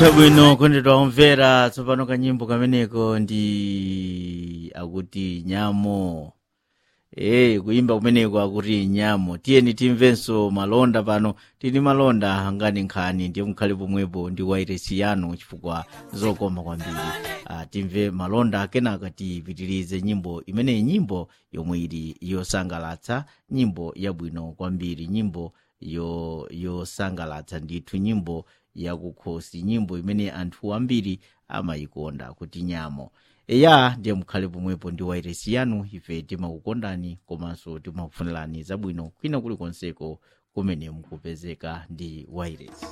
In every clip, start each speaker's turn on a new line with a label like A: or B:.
A: chabwino kondedwa omvera tsopano kanyimbo kameneko ndi akuti nyamo ee kuimba kumeneko akuti nyamo tiyeni timvenso malonda pano tini malonda angani nkhani ndiye mukhale pomwepo ndi wairesi yanu chifukwa zokoma kwambiri ah, timve malonda kenaka tipitirize nyimbo imeneyi nyimbo yomwe ili yosangalatsa nyimbo yabwino kwambiri nyimbo yo yosangalatsa ndithu nyimbo yakukhosi nyimbo imene anthu ambiri amayikonda kuti nyamo eya ndiye mukhale pomwepo ndi wairesi yanu ife timakukondani komanso timakufunirani zabwino kwina kulikonseko kumene mukupezeka ndi wairesi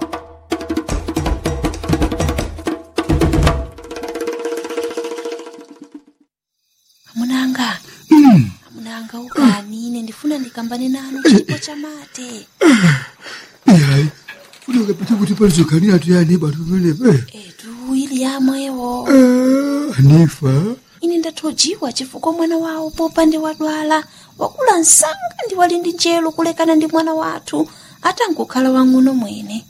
B: amunanga amunanga ukani ine ndifuna ndikambane nanu chipo cha mate
C: yayi funenge pete kuti palizoganira tuyani batu penepe
B: etu ili yamwewo
C: anifa
B: ine ndathojiwa chifukwa mwana wawo popande wadwala wakula msanga ndi wali ndi njelo kulekana ndi mwana wathu atangokhala wang'ono mwene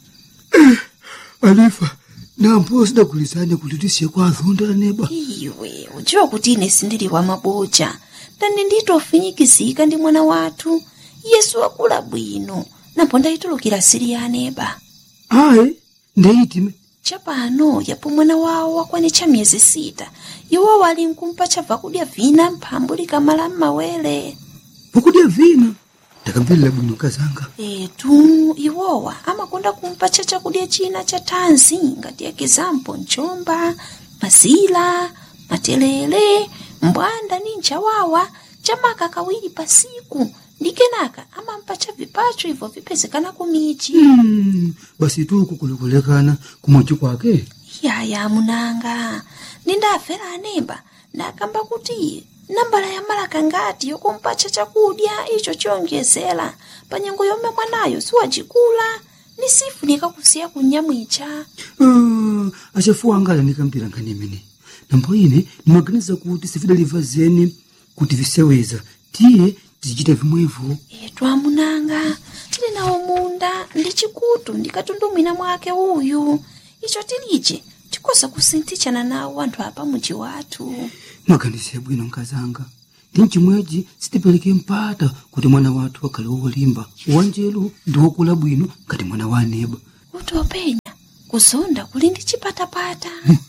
C: anifa nampo sidagulizane kuti tisiye kwa azonda neba
B: iwe udziwa kuti ine sindili wa maboja ndani nditofinyikizika ndi mwana wathu yesu wakula bwino napo ndayitulukira siri ya aneba
C: ayi ndeyitime
B: chapano yapo mwana wawo wakwanitcha miyezi sita iwo wali nkumpa chabva kudya vina mphambu likamala m'mawere
C: vakudya vina ndakamverera bwino kazanga
B: etu iwowa amakonda kumpa cha chakudya china cha thanzi ngati ekizampo mchomba mazila matelele mbwanda ni nchawawa chamaka kawiri pasiku ndi kenaka amampa cha vipacho ibvo vipezekana kumichi
C: Mm, basi tuku kulikulekana kumwachi kwake
B: yaya munanga nindafera anemba ndakamba kuti nambala ya malaka ngati yokumpacha chakudya icho chiyonjezera pa nyengo yomwe mwanayo siwacikula ni sifunika kusiya kunyamwicha
C: Ah, achafuwa angala ndikambira nkhani imene nambo ine ndimaganiza kuti sifidaliva zeni kuti viseweza tiye tizichita vimwevo
B: etu amunanga tili nawo munda ndi chikutu ndikatundumwina mwake uyu icho tilije tikosa kusinthichana nawo anthu apa muji wathu
C: mwaganize bwino nkazanga ndi mchimwechi sitipereke mpata kuti mwana wathu akhale wolimba wanjelu ndi wokula bwino ngati mwana wa aneba
B: kuti openya kuzonda kuli ndi chipatapata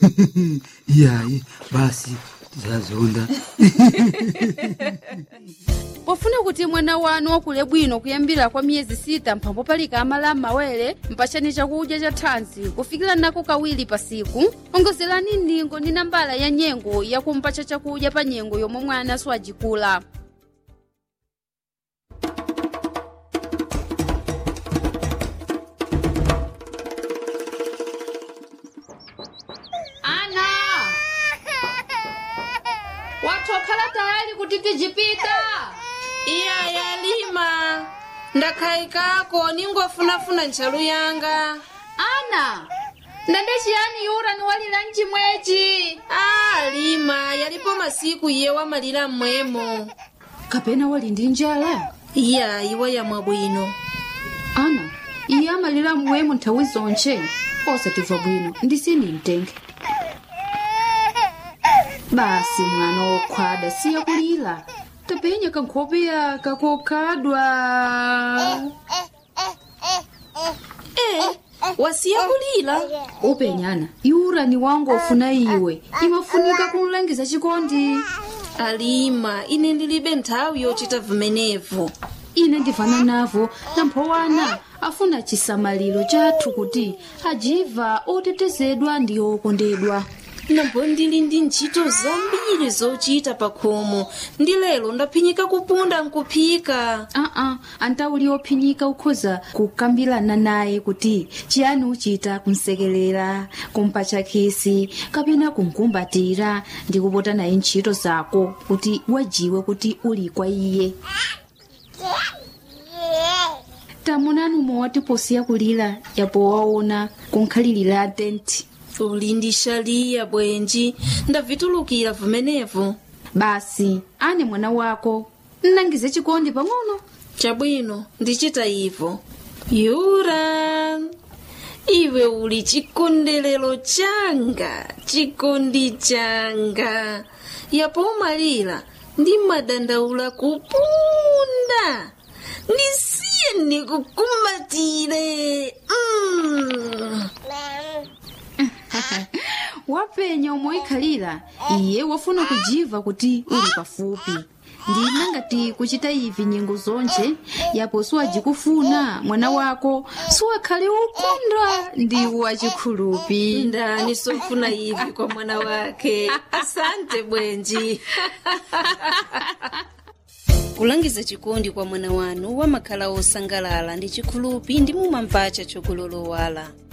C: iyayi basi tizazonda
D: pofuna kuti mwana wanu wakule bwino kuyambira kwa miyezi sita mphambo palika amala m'mawere mpachani chakudya cha thanzi kufikira nako kawiri pasiku ongozerani ndingo ndi nambala ya nyengo yakumpacha chakudya pa nyengo yomwe mwana siwajikula ana wathu wakhala tayali kuti tijipita
E: iya yalima ndakhayikako ningofunafuna ntchalu yanga
D: ana ndande chiyani yura ni walira mchimwechi
E: a lima yalipo masiku iye wamalira mmwemo
D: kapena wali ndi njala
E: iya iwa yamwa bwino
D: ana iye amalira mmwemo nthawi zonche osatimva bwino ndisini mtenge basi mwana wokhwada siya kulira tapenya kankhope yaka kokhadwa
E: e wasiya kulira
D: upenyana yura ni wangu ofuna iwe imafunika kumlangiza chikondi
E: alima ine ndilibe nthawi yochita vimenevo
D: ine ndivana navo namphowana afuna chisamaliro chathu kuti ajiva otetezedwa ndi okondedwa
E: nambo ndili ndi ntchito zambiri zochita pa khomo ndi lero ndaphinyika kupunda nkuphika
D: aa antauli ophinyika ukhoza kukambirana naye kuti chiyani uchita kumsekelera kumpatcha khisi kapena kumkumbatira ndi kupota naye ntchito zako kuti wajiwe kuti uli kwa iye tamunani umwe posiya kulira yapo waona kunkhalirira tenti
E: uli ndi shaliya bwenji ndavitulukira vimenevo
D: basi ane mwana wako nnangize chikondi pang'ono
E: chabwino ndichita ivo yura iwe uli chikondelero changa chikondi changa yapo umalira ndi madandaula kupunda ndisiye ndikukumbatire mm.
D: wapenya umoikhalira iye wafuna kujiva kuti uli pafupi ndina ngati kuchita ivi nyengo zonje yapo siwajikufuna mwana wako siwakhale ukunda ndi wachikhulupi
E: ndani sofuna ivi kwa mwana wake asante bwenji kulangiza chikondi kwa mwana wanu wamakhala osangalala ndi chikhulupi ndi mumamvacha chokulolowala